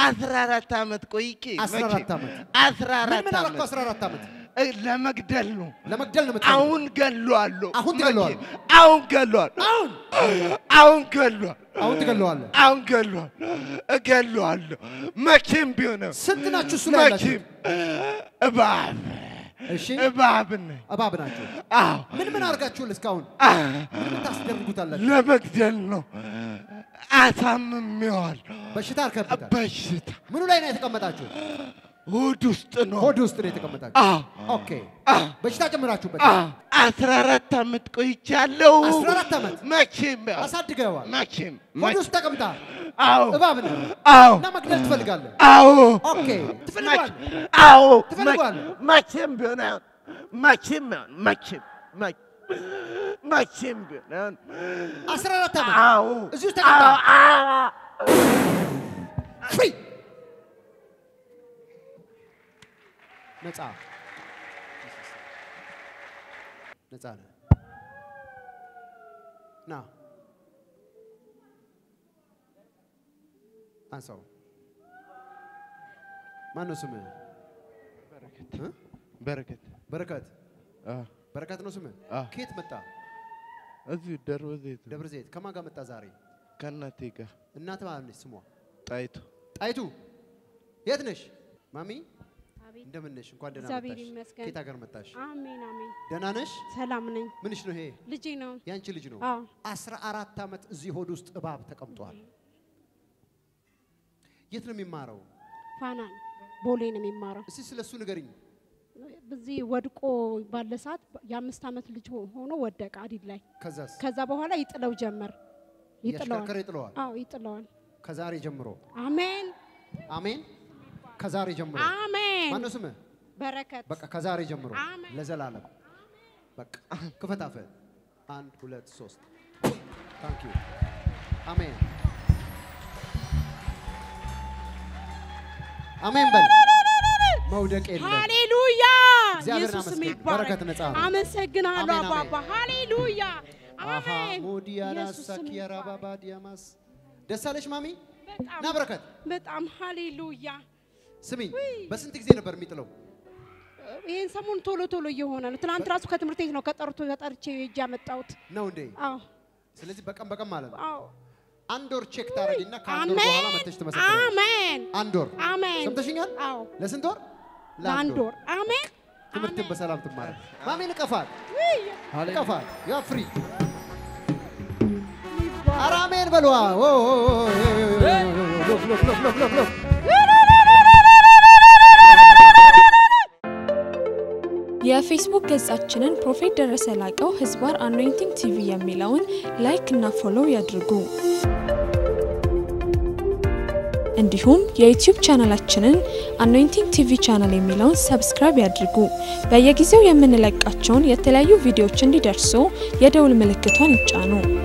አስራ አራት ዓመት ቆይቼ 14 መቼም ዓመት። አስራ ምን አራት ምን አደረኩ? ዓመት 14 ዓመት እ፣ ለመግደል ነው። ለመግደል ነው የምትፈልገው? አሁን ገለዋለሁ። አሁን ትገለዋለህ? መቼም አሁን ገለዋለሁ። አሁን አሁን ገለዋለሁ። አሁን ትገለዋለህ። አሁን ገለዋለሁ። እገለዋለሁ። መቼም ቢሆን ስንት ናችሁ እሱ ላይ ያላችሁ? መቼም እባብ እሺ እባብ ነኝ። እባብ ናቸው። አዎ ምን ምን አድርጋችሁል እስካሁን? አ፣ ምን ታስደርጉታላችሁ? ለመግደል ነው። አሳምሜዋል። በሽታ አርከብታል። በሽታ ምኑ ላይ ነው የተቀመጣችሁ? ሆድ ውስጥ ነው። ሆድ ውስጥ ነው የተቀመጣችሁ። አዎ ኦኬ በሽታ ጨምራችሁበት። አዎ፣ አስራ አራት ዓመት ቆይቻለሁ። 14 ዓመት? መቼም አሳድገዋል። መቼም ሆድ ውስጥ ተቀምጣ አዎ እባብ ነህ አዎ እና መግደል ትፈልጋለህ። አዎ ኦኬ ትፈልጓል። አዎ ትፈልገዋለህ? መ- መቼም ቢሆን አይሆን መቼም አይሆን መቼም መ- መቼም ቢሆን አይሆን 14 ዓመት አዎ እዚህ ውስጥ ተቀምጣ አዎ አዎ ፍሪ ነፃ ነፃ ነህ። ና አንሳው። ማን ነው ስምህ? እ? በረከት በረከት አዎ በረከት ነው ስምህ? አዎ። ከየት መጣ? እዚሁ ደብረ ዘይት ነው ደብረ ዘይት። ከማን ጋር መጣ ዛሬ? ከእናቴ ጋር እናት ማለት ነች ስሟ? ጣይቱ ጣይቱ የት ነሽ? ማሚ አቤት እንደምን ነሽ? እንኳን ደህና እግዚአብሔር መጣሽ። ይመስገን። ከየት ሀገር መጣሽ? አሜን አሜን። ደህና ነሽ? ሰላም ነኝ። ምንሽ ነው ይሄ? ልጄ ነው። ያንቺ ልጅ ነው። አዎ አስራ አራት ዓመት እዚህ ሆድ ውስጥ እባብ ተቀምጧል። የት ነው የሚማረው? ፋናን ቦሌ ነው የሚማረው። እስቲ ስለ እሱ ንገሪኝ። በዚህ ወድቆ ባለ ሰዓት የአምስት ዓመት ልጅ ሆ- ሆኖ ወደቀ አዲድ ላይ። ከዛስ ከዛ በኋላ ይጥለው ጀመር። ይጥለዋል። እያሽከረከረ ይጥለዋል። አዎ ይጥለዋል። ከዛሬ ጀምሮ አሜን አሜን። ከዛሬ ጀምሮ አሜን። ማነው ስምህ? በረከት በቃ ከዛሬ ጀምሮ አሜን። ለዘላለም በቃ ክፈት አፍህን። አንድ ሁለት ሶስት ታንክ ዩ አሜን አሜን በል መውደቅ የለም ሃሌሉያ እግዚአብሔርን ኢየሱስ አመስግን። ይባረክ። በረከት ነፃ ነው። አመሰግናለሁ አሜን፣ አሜን። አባባ ሃሌሉያ አሃ አሜን። ሞዲያና ኢየሱስ ስም ሳኪያራ ይባረክ። ባባ ዲያማስ ደስ አለሽ ማሚ በጣም ና በረከት በጣም ሃሌሉያ ስሚኝ በስንት ጊዜ ነበር የሚጥለው ይህን ሰሞን ቶሎ ቶሎ እየሆነ ነው። ትናንት ራሱ ከትምህርት ቤት ነው ከጠርቶ ተጠርቼ ሄጄ ያመጣሁት። ነው እንዴ አዎ ስለዚህ በቀን በቀን ማለት ነው አዎ አንድ ወር ቼክ ታደርጊና ከአንድ ወር በኋላ መተሽ ትመሰክራለሽ አሜን አንድ ወር አሜን። ሰምተሽኛል አዎ ለስንት ወር ለአንድ ወር አሜን። ትምህርትን አሜን። በሰላም ትማራል ማሚ ንቀፋት ውይ፣ ንቀፋት ያ ፍሪ ይባረክ። ኧረ አሜን በለዋ ኦ፣ ኦ፣ ኦ፣ ኦ፣ ሎክ ሎክ ሎክ ሎክ ሎክ ሎክ የፌስቡክ ገጻችንን ፕሮፌት ደረሰ ላቀው ህዝባር አኖይንቲንግ ቲቪ የሚለውን ላይክ እና ፎሎው ያድርጉ። እንዲሁም የዩቲዩብ ቻናላችንን አኖይንቲንግ ቲቪ ቻናል የሚለውን ሰብስክራይብ ያድርጉ። በየጊዜው የምንለቃቸውን የተለያዩ ቪዲዮዎች እንዲደርሱ የደውል ምልክቷን ይጫኑ።